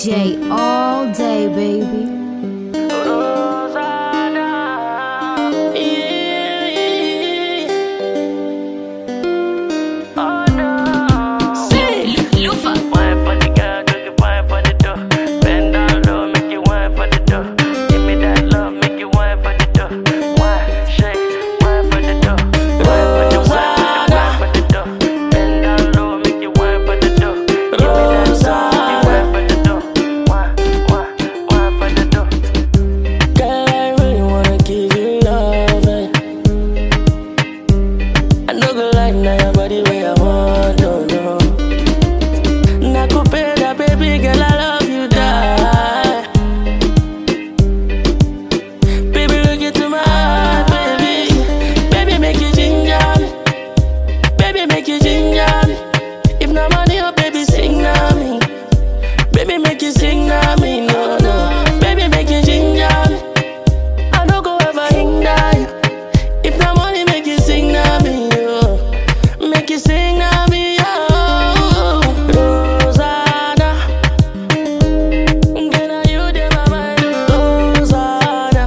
DJ all day, baby. Lufa. Wine for the girl, do the wine for the dough. Bend down low, make you wine for the dough. Give me that love, make you wine for the dough. Wine, shake, wine for the dough. Wine for the wine, wine for the dough. Bend down low, make you wine for the dough. Give me that love, make you wine for the dough. Wine, wine, wine for the dough. Girl, I really wanna give you love. eh. I know good like now your body where I want, no, no. Nakupenda, baby girl, I love you, die. Baby, look into my heart, baby. Baby, make you ginger me. Baby, make you ginger me. If no money, oh, baby, sing na me. Baby, make you sing na me, no, no. Baby, make you ginger me. I don't go ever hinder you. If the money make you sing na me, yo. Make you sing na me, yo. Rosanna. Girl, are you there, my mind, Rosanna.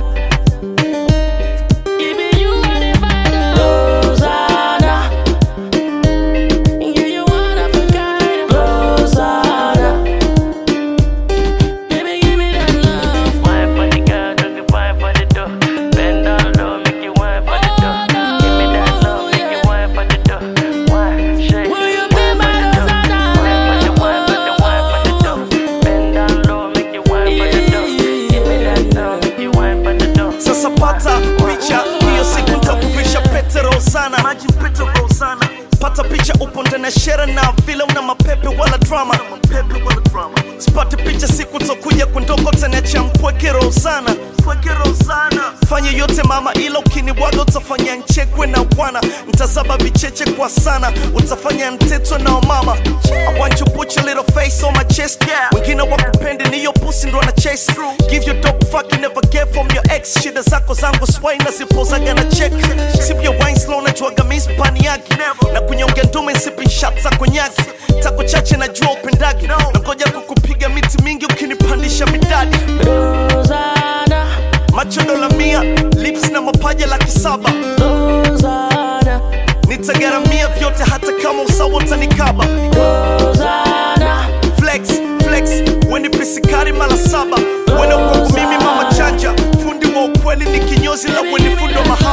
Even you are the find, Rosanna. Yeah, you one of a kind, Rosanna. Baby, give me that love. Wine for the girl, do the wine for the dough. Bend down low, make you wine for the dough. Give me that love, make you wine for the dough. Wine, shake, Will you wine be for my the dough. Wine for the wine for the wine for the dough. Bend down low, make you wine for the dough. Give me that love, make you wine for the dough. Sasa pata picha hiyo siku nitakuvisha pete Rosana, maji pete Rosana. Pata picha upo ndani ya shere na vile una mapepe wala drama, mapepe wala drama. Sipate picha siku tokuja kundoko taniacha mpweke Rosana, mpweke Rosana. Fanya yote mama, ila ukinibwaga utafanya nchekwe na bwana, ntazaba vicheche kwa sana, utafanya ntetwe na mama. I want you put your little face on my chest, yeah. Wengine wakupende ni hiyo pussy ndo ana chase through. Give you dope fuck you never get from your ex. Shida zako zangu swai na zipozaga na check. Sip your wine slow na juaga mi spani yake. Na kunyonga ndume sipping shots za konyaki. Tako chache na jua upendagi. Na ngoja kukupiga miti mingi ukinipandisha midadi. Rosanna, Macho dola mia, lips na mapaja laki saba. Rosanna, Nitagaramia vyote hata kama usawa utanikaba. Rosanna, flex flex weni pisikari mara saba wena kwangu mimi mama chanja fundi wa ukweli ni kinyozi la weni fundo mahaba